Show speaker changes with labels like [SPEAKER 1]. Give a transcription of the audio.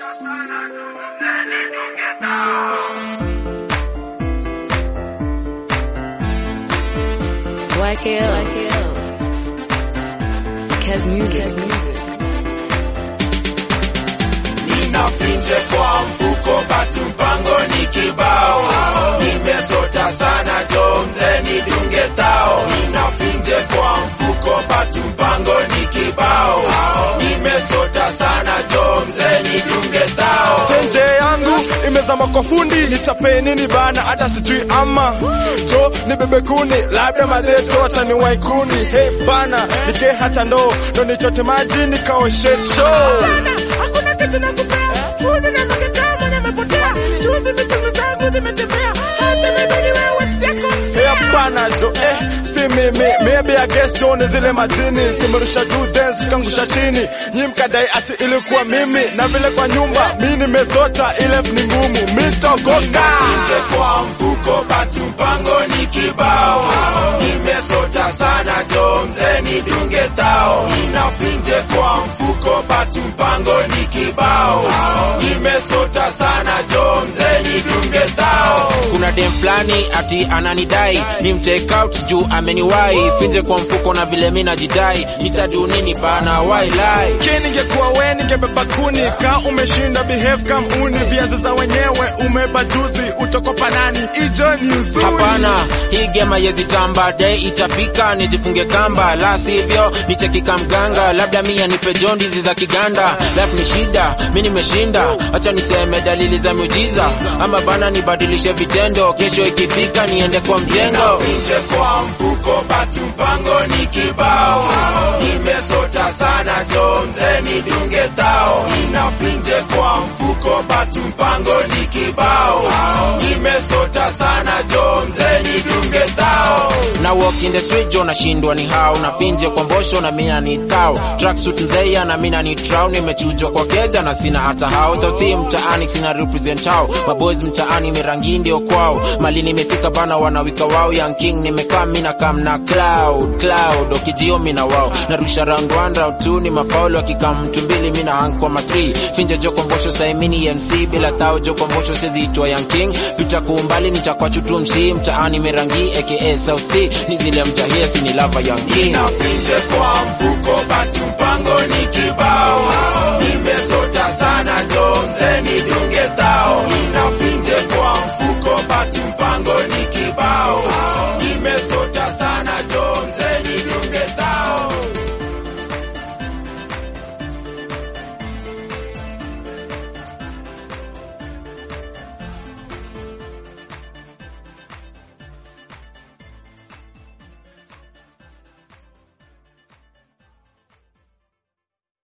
[SPEAKER 1] YKL. Kev Music.
[SPEAKER 2] Ninafinje kwa mfuko batu mpango ni kibao, nimesota sana jo mzee nidunge tao. Ninafinje kwa mfuko batu mpango ni kibao, nimesota sana jo mzee nidunge tao.
[SPEAKER 3] Chenje yangu imezama kwa fundi, nitape nini bana, hata sijui ama jo ni bebe kuni, labda madheto wataniwai kuni. Hey bana, nike hata ndo ndo nichote maji nikaoshe choo.
[SPEAKER 4] Hakuna kitu nakupea, fundi na maketama nimepotea, juzi mitungu zangu zimetembea, hata mimi wewe sijakosea.
[SPEAKER 3] Hey hapana jo eh, si mimi maybe I guess jo ni zile majini simerusha juu dance kangusha chini, nyi mkadai ati ilikuwa mimi, na vile kwa nyumba mi nimesota, ile ni ngumu mitogoka
[SPEAKER 2] Nje kwa mfuko batu mpango ni kibao, nimesota sana jo mzee nidunge tao. Ninafinje kwa mfuko batu mpango ni kibao, nimesota sana jo mzee nidunge tao.
[SPEAKER 5] kuna dem fulani ati ananidai ni mtake out juu ameniwai finje kwa mfuko na vile mi najidai nitadu nini bana wailai
[SPEAKER 3] Ki ningekuwa we ningebeba kuni ka umeshinda behave kam uni viazi za wenyewe umeba juzi utokopa nani ijo ni uzuri
[SPEAKER 5] hapana hii gema yezitamba dei itafika nijifunge kamba la sivyo nichekika mganga labda mi anipe jondizi za kiganda life ni shida mi nimeshinda acha niseme dalili za miujiza ama bana nibadilishe vitendo kesho ikifika niende kwa mjengo
[SPEAKER 2] Nje kwa mfuko batu mpango ni kibao, nimesota sana jo mzee nidunge tao. Ninafinje kwa mfuko batu mpango ni kibao, nimesota sana jo mzee nidunge tao.
[SPEAKER 5] na walk in the street jo nashindwa ni hao na finje kwa mbosho na mina ni tao tracksuit mzeya na mina ni trao nimechujwa kwa keja na sina hata hao sauti mtaani sina represent hao maboys mtaani mirangi ndio kwao mali nimefika bana wanawika wao young king nimekaa mina kam na cloud cloud okijio mina wao narusha round one round two ni mafaulu akikam mtu mbili mina hang kwa matri finje jo kombosho saimini MC bila tao jo kombosho sezi itwa young king pita kuumbali nitakwa chutu msi mtaani mirangi aka South Sea ni zile mjahesi ni lava young king
[SPEAKER 2] Ninafinje kwa mfuko batu mpango ni